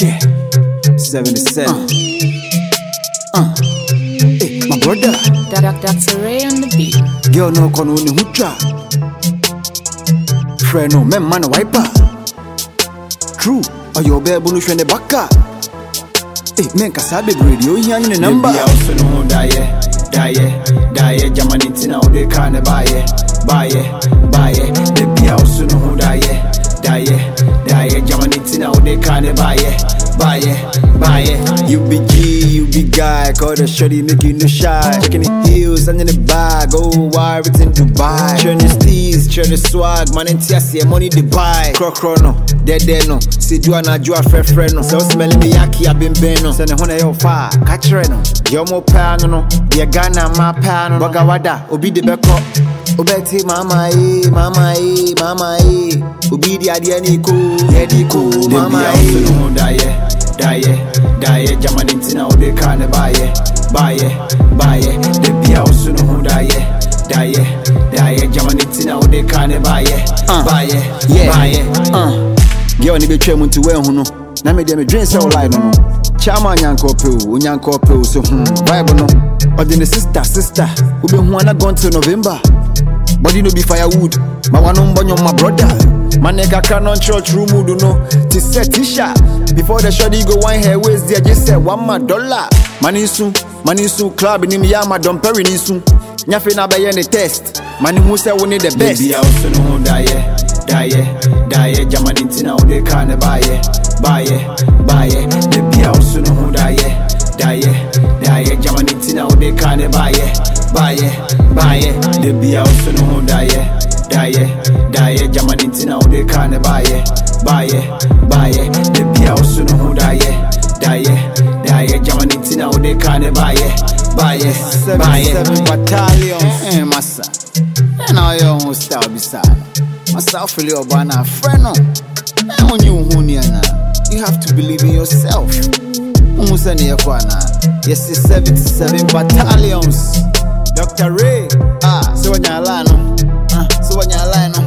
Yeah. 77. Uh. Hey, my brother. Dr. Ray on the beat. Girl no kono ni hucha. Friend no men man wiper. True. Ayo bebu no hwene baka. Eh, men kasa bebree deɛ ohia ne ne number. Baby, I also know that yeah, that yeah, that yeah. Germany tina o de kind of buy yeah, buy yeah, buy yeah. Baby, I also know that yeah, that yeah, that yeah. Germany tina o de kind of buy yeah, buy yeah, buy yeah. You be G, you be guy. Call the shorty, make you no shy. Checking the heels, and in the bag. Oh, why everything Dubai? Churn the steez, churn the swag. Man, and TSC, money the buy. Cro cro no, dead dead no. See, you and I, you are fair friend no. So smelling me yaki, I been been no. Send a hundred yo fire, catch her no. Yo mo pan no, yeah Ghana my pan no. Waga wada, obi the beko. Obeti mama eh, mama eh, mama eh. Obi di adi ani ko, edi ko, Baby, mama I also eh. know that yeah, that yeah, that yeah. Germany tina o de kind of buy yeah, buy yeah, buy yeah. Baby, I also know that yeah, that yeah, that yeah. Germany tina o de kind of buy yeah, Uh, buy yeah, yeah. buy yeah. Uh, girl ni betwa mu nti wahu no na me deɛ medwen sɛ wo line no kyama nyanka ɔpɛ o onyanka ɔpɛ o so hmm vibe no ɔde ne sister sister wobɛhu ana gone till november body no be firewood ma wano mbɔnyɔ ma brother mane kakra no nkyerɛ true mood no te sɛ t-shirt before the shoddy go wine hair waist deɛ gye sɛ wama dollar mane nsu mane nsu club nim yɛ ama dɔmpɛre ne nsu nyafe na bɛyɛ ne test mane hu sɛ wo ne the best Baby, I also know that yeah, that yeah, that yeah. Germany tina o de kind of buy yeah, buy yeah, buy yeah. Baby, I also know that yeah, that yeah, that yeah. Germany tina o de kind of buy yeah, buy yeah, buy yeah. Baby, I also know that yeah, that yeah, that yeah. Germany tina o de kind of buy yeah, buy yeah, buy yeah. Baby, I also know that yeah, that yeah, that yeah. Germany tina o de kind of buy yeah, buy yeah, buy yeah. 77 battalions. Eh, massa. And now your own style beside. Massa, feel your banana friend. no. Eh, when you who near now, you have to believe in yourself. Umusa ni yakwana. Yes, it's 77 battalions. Dr. Ray. Ah, so when you're line, no. Ah, so when you're line, no.